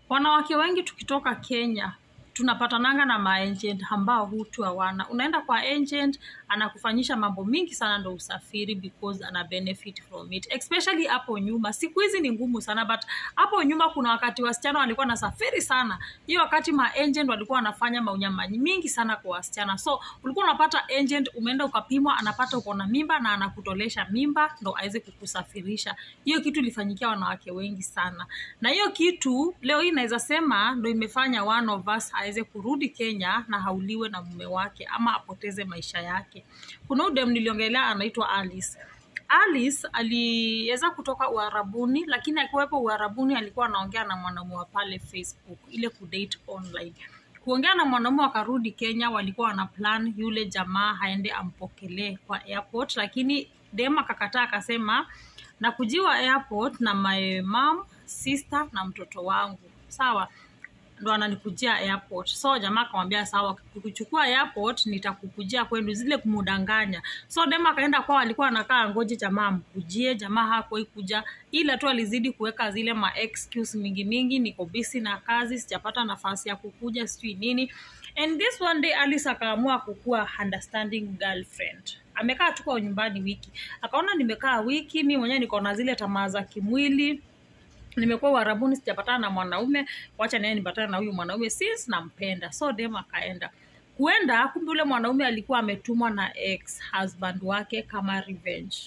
wanawake wengi tukitoka Kenya tunapatananga na maagent ambao hutu hawana. Unaenda kwa agent anakufanyisha mambo mingi sana ndo usafiri because ana benefit from it, especially hapo nyuma. Siku hizi ni ngumu sana, but hapo nyuma kuna wakati wasichana walikuwa nasafiri sana. Hiyo wakati ma agent walikuwa wanafanya maunyama mingi sana kwa wasichana, so ulikuwa unapata agent, umeenda ukapimwa, anapata uko na mimba na anakutolesha mimba ndo aweze kukusafirisha. Hiyo kitu ilifanyikia wanawake wengi sana, na hiyo kitu leo hii naweza sema ndo imefanya one of us aweze kurudi Kenya na hauliwe na mume wake ama apoteze maisha yake. Kuna udem niliongelea anaitwa Alice. Alice aliweza kutoka Uarabuni, lakini akiwepo Uarabuni alikuwa anaongea na mwanaume wa pale Facebook, ile kudate online. Kuongea na mwanaume wakarudi Kenya, walikuwa wana plan yule jamaa aende ampokelee kwa airport, lakini dem akakataa, akasema na kujiwa airport na my mom, sister na mtoto wangu, sawa ndo ananikujia airport. So jamaa akamwambia sawa, kukuchukua airport nitakukujia kwenu, zile kumudanganya. So dem akaenda kwao, alikuwa anakaa ngoje jamaa amkujie. Jamaa hakuwahi kuja, ila tu alizidi kuweka zile ma excuse mingi mingi, niko busy na kazi, sijapata nafasi ya kukuja, sijui nini. And this one day Alice akaamua kukuwa understanding girlfriend. Amekaa tu kwa nyumbani wiki, akaona nimekaa wiki, mi mwenyewe niko na zile tamaa za kimwili nimekuwa Uarabuni sijapatana na mwanaume, wacha naye nipatane na huyu mwanaume since nampenda. So dem akaenda kuenda, kumbe ule mwanaume alikuwa ametumwa na ex husband wake kama revenge.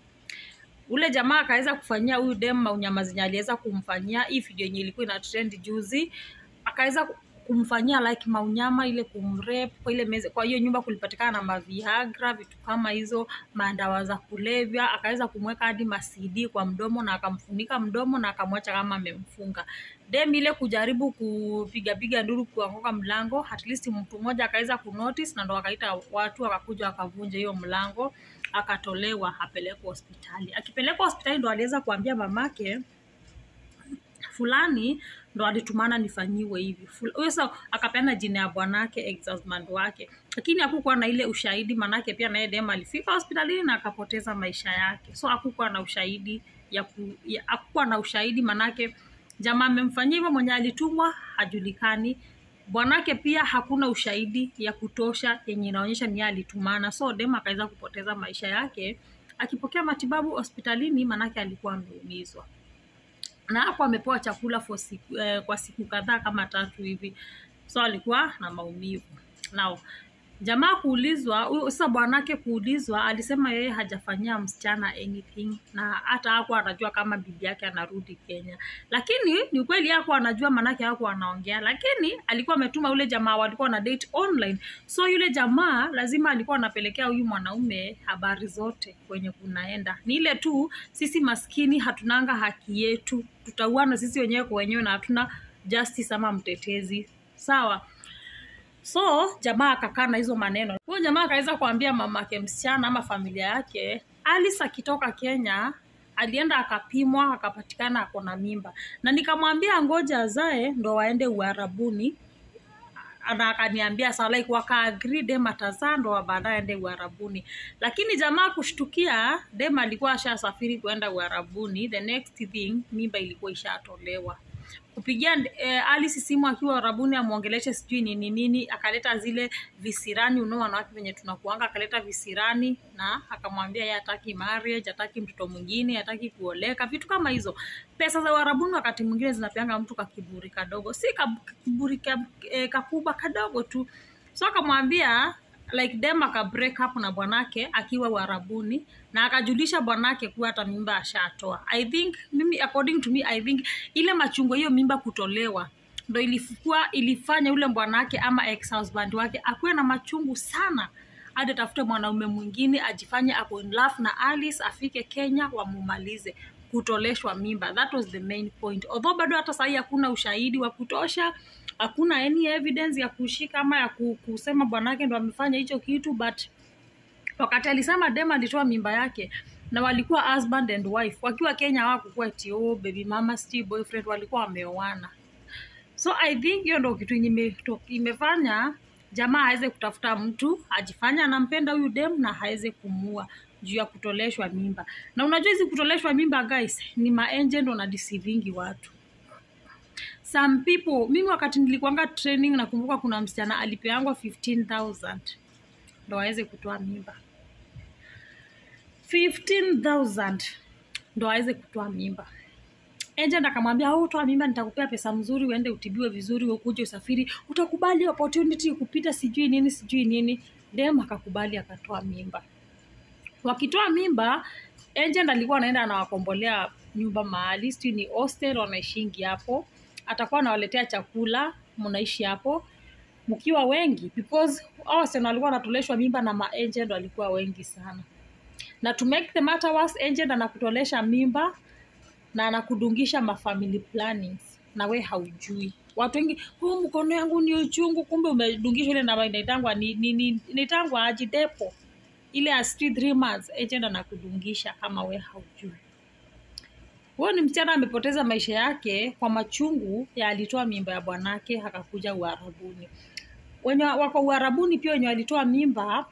Ule jamaa akaweza kufanyia huyu dem maunyama zenye aliweza kumfanyia. Hii video yenye ilikuwa ina trend juzi, akaweza kumfanyia like maunyama ile kumrep kwa ile meza. Kwa hiyo nyumba kulipatikana na maviagra, vitu kama hizo, madawa za kulevya. Akaweza kumweka hadi masidi kwa mdomo na akamfunika mdomo na akamwacha kama amemfunga. Dem ile kujaribu kupigapiga nduru kuanguka mlango, at least mtu mmoja akaweza kunotice na ndo akaita watu wakakuja wakavunja hiyo mlango, akatolewa apelekwa hospitali. Akipelekwa hospitali ndo aliweza kuambia mamake fulani ndo alitumana nifanyiwe hivi. Huyo sasa akapeana jina ya bwanake ex husband wake, lakini hakukuwa na ile ushahidi, manake pia naye dem alifika hospitalini na akapoteza maisha yake, so hakukuwa na ushahidi ya ku, ya, hakukuwa na ushahidi manake jamaa amemfanyia hivyo, mwenye alitumwa hajulikani, bwanake pia hakuna ushahidi ya kutosha yenye inaonyesha ni yeye alitumana, so dem akaweza kupoteza maisha yake akipokea matibabu hospitalini, manake alikuwa ameumizwa na hapo amepewa chakula for siku, eh, kwa siku kadhaa kama tatu hivi, so alikuwa na maumivu. Now jamaa kuulizwa, huyo sasa bwanake kuulizwa, alisema yeye hajafanyia msichana anything na hata hakuwa anajua kama bibi yake anarudi Kenya, lakini ni ukweli hakuwa anajua, manake hakuwa anaongea, lakini alikuwa ametuma yule jamaa walikuwa na date online, so yule jamaa lazima alikuwa anapelekea huyu mwanaume habari zote kwenye kunaenda. Ni ile tu sisi maskini hatunanga haki yetu, tutauana sisi wenyewe kwa wenyewe na hatuna justice ama mtetezi, sawa. So jamaa akakaa na hizo maneno. Huyo jamaa akaweza kuambia mamake msichana ama familia yake, Alice akitoka Kenya alienda akapimwa akapatikana ako na mimba, na nikamwambia ngoja azae ndo waende Uarabuni na akaniambia sawa, like wakaagree dem atazaa ndo baadaye aende Uarabuni, lakini jamaa kushtukia, dem alikuwa ashasafiri kuenda Uarabuni. The next thing mimba ilikuwa ishatolewa kupigia eh, Alice simu akiwa Uarabuni amwongeleshe sijui nini nini, akaleta zile visirani, unao wanawake venye tunakuanga, akaleta visirani na akamwambia yeye hataki marriage, hataki mtoto mwingine, hataki kuoleka, vitu kama hizo. Pesa za Uarabuni wakati mwingine zinapeanga mtu kakiburi kadogo, si kaburi ka, eh, kakubwa kadogo tu, so akamwambia like dem aka break up na bwanake akiwa Uarabuni na akajulisha bwanake kuwa hata mimba ashatoa. I think mimi, according to me, I think ile machungo hiyo mimba kutolewa ndo ilikuwa ilifanya yule bwanake ama ex husband wake akuwe na machungu sana hadi atafute mwanaume mwingine ajifanye ako in love na Alice, afike Kenya wamumalize kutoleshwa mimba. That was the main point, although bado hata sahii hakuna ushahidi wa kutosha hakuna any evidence ya kushika ama ya kusema bwanake ndo amefanya hicho kitu, but wakati alisema dem alitoa mimba yake na walikuwa husband and wife wakiwa Kenya, hawakukuwa eti oh baby mama sti boyfriend, walikuwa wameoana. So I think hiyo ndo kitu ime, imefanya jamaa aweze kutafuta mtu ajifanya anampenda huyu dem na aweze kumua juu ya kutoleshwa mimba. Na unajua hizi kutoleshwa mimba guys, ni maenje ndo na deceiving watu some people mimi wakati nilikuanga training nakumbuka kuna msichana alipeangwa 15000 ndo aweze kutoa mimba 15000 ndo aweze kutoa mimba agent akamwambia au toa mimba nitakupea pesa mzuri uende utibiwe vizuri ukuje usafiri utakubali opportunity kupita sijui nini sijui nini dem akakubali akatoa mimba wakitoa mimba agent alikuwa anaenda anawakombolea nyumba mahali sijui ni hostel wanaishingi hapo atakuwa anawaletea chakula mnaishi hapo mkiwa wengi because hao wasichana walikuwa wanatoleshwa mimba na maagent walikuwa wengi sana na to make the matter worse agent anakutolesha mimba na anakudungisha mafamily plannings na we haujui watu wengi huu mkono yangu ni uchungu kumbe umedungishwa ile namba inaitangwa ni, ni, ni, inaitangwa aji depo ile ya street three months agent anakudungisha kama we haujui huyo ni msichana amepoteza maisha yake kwa machungu ya alitoa mimba ya bwanake akakuja uharabuni wenye wako uharabuni pia wenye walitoa mimba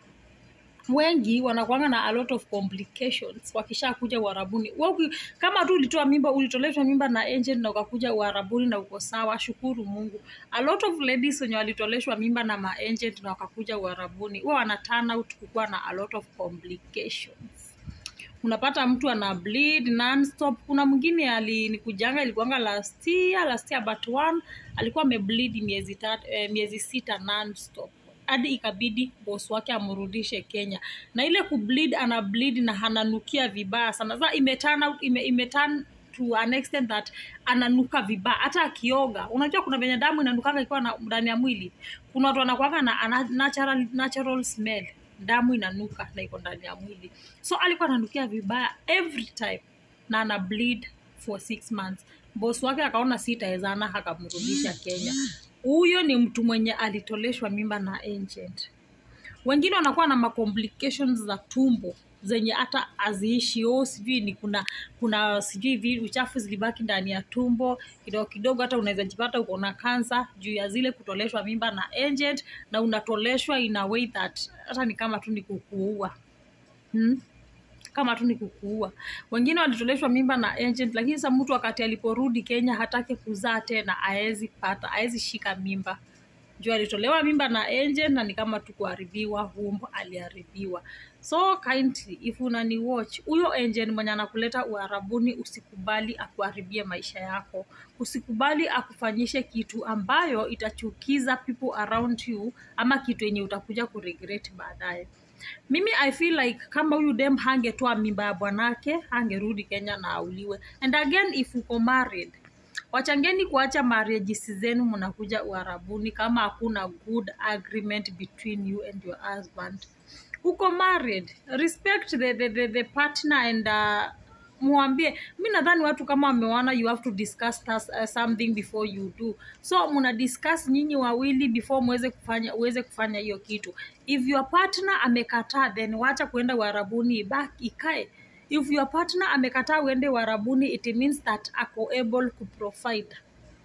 wengi wanakuanga na a lot of complications wakisha kuja uharabuni Wewe uki- kama tu ulitoa mimba ulitoleshwa mimba na agent na ukakuja uharabuni na uko sawa shukuru mungu a lot of ladies wenye walitoleshwa mimba na maagent na wakakuja uharabuni huwa wana turn out kukuwa na a lot of complications unapata mtu ana bleed nonstop kuna mwingine alinikujanga ilikuanga last year last year but one alikuwa amebleed miezi tatu, eh, miezi sita nonstop hadi ikabidi boss wake amrudishe kenya na ile kubleed ana bleed na ananukia vibaya sana sasa imeturn out ime, imeturn to an extent that ananuka vibaya hata akioga unajua kuna venye damu inanukanga ikiwa na- ndani ya mwili kuna watu wanakuanga na ana- natural, natural smell damu inanuka na iko ndani ya mwili so alikuwa ananukia vibaya every time na ana bleed for six months bos wake akaona sitaezana akamrudisha kenya huyo ni mtu mwenye alitoleshwa mimba na agent wengine wanakuwa na macomplications za tumbo zenye hata haziishi o sijui ni kuna kuna sijui vi- uchafu zilibaki ndani ya tumbo kidogo kidogo hata unaweza jipata uko na kansa juu ya zile kutoleshwa mimba na agent na unatoleshwa in a way that hata ni kama tu ni kukuua hmm? kama tu ni kukuua wengine walitoleshwa mimba na agent lakini sasa mtu wakati aliporudi kenya hataki kuzaa tena aezi pata aezi shika mimba juu alitolewa mimba na agent na ni kama tu kuharibiwa womb aliharibiwa so kindly if unani watch huyo agent mwenye anakuleta uharabuni usikubali akuharibie maisha yako usikubali akufanyishe kitu ambayo itachukiza people around you ama kitu yenye utakuja kuregret baadaye mimi i feel like kama huyu dem hangetoa mimba ya bwanake hangerudi kenya na auliwe and again if uko married wachangeni kuacha marriages zenu mnakuja uharabuni kama hakuna good agreement between you and your husband uko married respect the, the, the, the partner and uh, mwambie mi nadhani watu kama wameona you have to discuss tas, uh, something before you do so muna discuss nyinyi wawili before muweze kufanya uweze kufanya hiyo kitu if your partner amekataa then wacha kuenda uharabuni ibaki ikae if your partner amekataa uende uharabuni it means that ako able kuprovide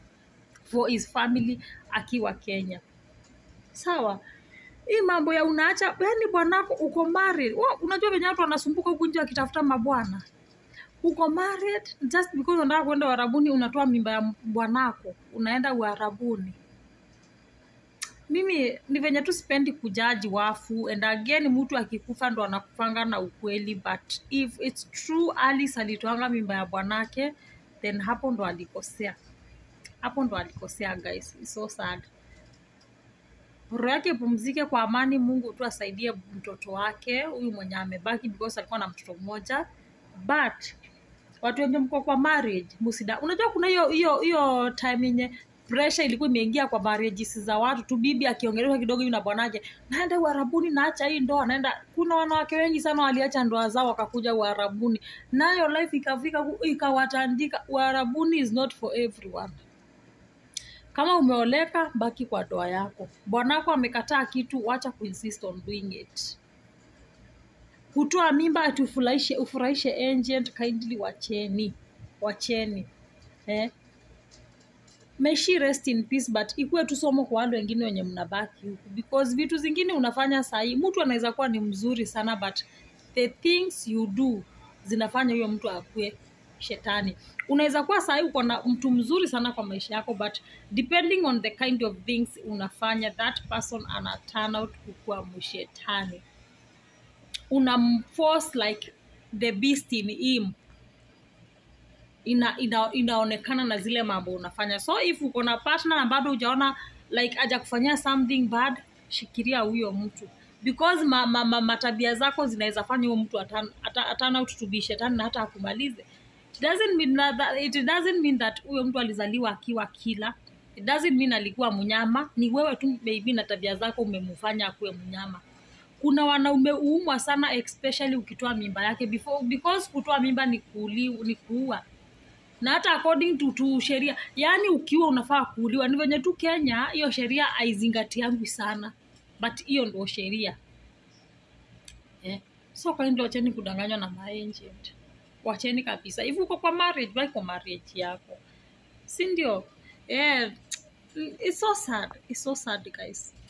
for his family akiwa kenya sawa hii mambo ya unaacha yani bwanako uko married Wa- unajua venye watu wanasumbuka huku nje wakitafuta mabwana uko married just because unataka kwenda uharabuni unatoa mimba ya bwanako unaenda uharabuni mimi ni venye tu sipendi kujaji wafu and again mtu akikufa ndo anakufanga na ukweli but if its true alice alitoanga mimba ya bwanake then hapo ndo alikosea hapo ndo alikosea guys It's so sad roho yake ipumzike kwa amani mungu tu asaidie mtoto wake huyu mwenye amebaki because alikuwa na mtoto mmoja but watu wenye mko kwa marriage musida unajua kuna hiyo hiyo hiyo time yenye pressure ilikuwa imeingia kwa marriages za watu tu bibi akiongeleshwa kidogo hivi na bwanake naenda uharabuni naacha hii ndoa naenda kuna wanawake wengi sana waliacha ndoa zao wakakuja uharabuni nayo life ikafika ku- ikawatandika uharabuni is not for everyone kama umeoleka baki kwa ndoa yako bwanako amekataa kitu wacha kuinsist on doing it kutoa mimba ati ufurahishe ufurahishe agent kindly wacheni wacheni eh? May she rest in peace but ikuwe tu somo kwa wale wengine wenye mnabaki huku because vitu zingine unafanya sahii mtu anaweza kuwa ni mzuri sana but the things you do zinafanya huyo mtu akue shetani unaweza kuwa sahii uko na mtu mzuri sana kwa maisha yako but depending on the kind of things unafanya that person ana turn out kukuwa mshetani unamforce like the beast in him ina, ina, inaonekana na zile mambo unafanya so if uko na partner na bado hujaona like aja kufanyia something bad shikiria huyo mtu because ma, ma, ma, matabia zako zinaweza fanya huyo mtu atan- ata- atana out to be shetani na hata akumalize it doesn't mean that, that, it doesn't mean that huyo mtu alizaliwa akiwa kila it doesn't mean alikuwa mnyama ni wewe tu maybe na tabia zako umemfanya akuwe mnyama kuna wanaume uumwa sana especially ukitoa mimba yake before, because kutoa mimba ni, kuuli, ni kuua na hata according to, to sheria yaani ukiwa unafaa kuuliwa ni venye tu kenya hiyo sheria haizingatiangu sana but hiyo ndo sheria eh. so kwa ndio wacheni kudanganywa na maagent wacheni kabisa hivi uko kwa marriage baki kwa marriage yako si ndio eh, it's so sad it's so sad guys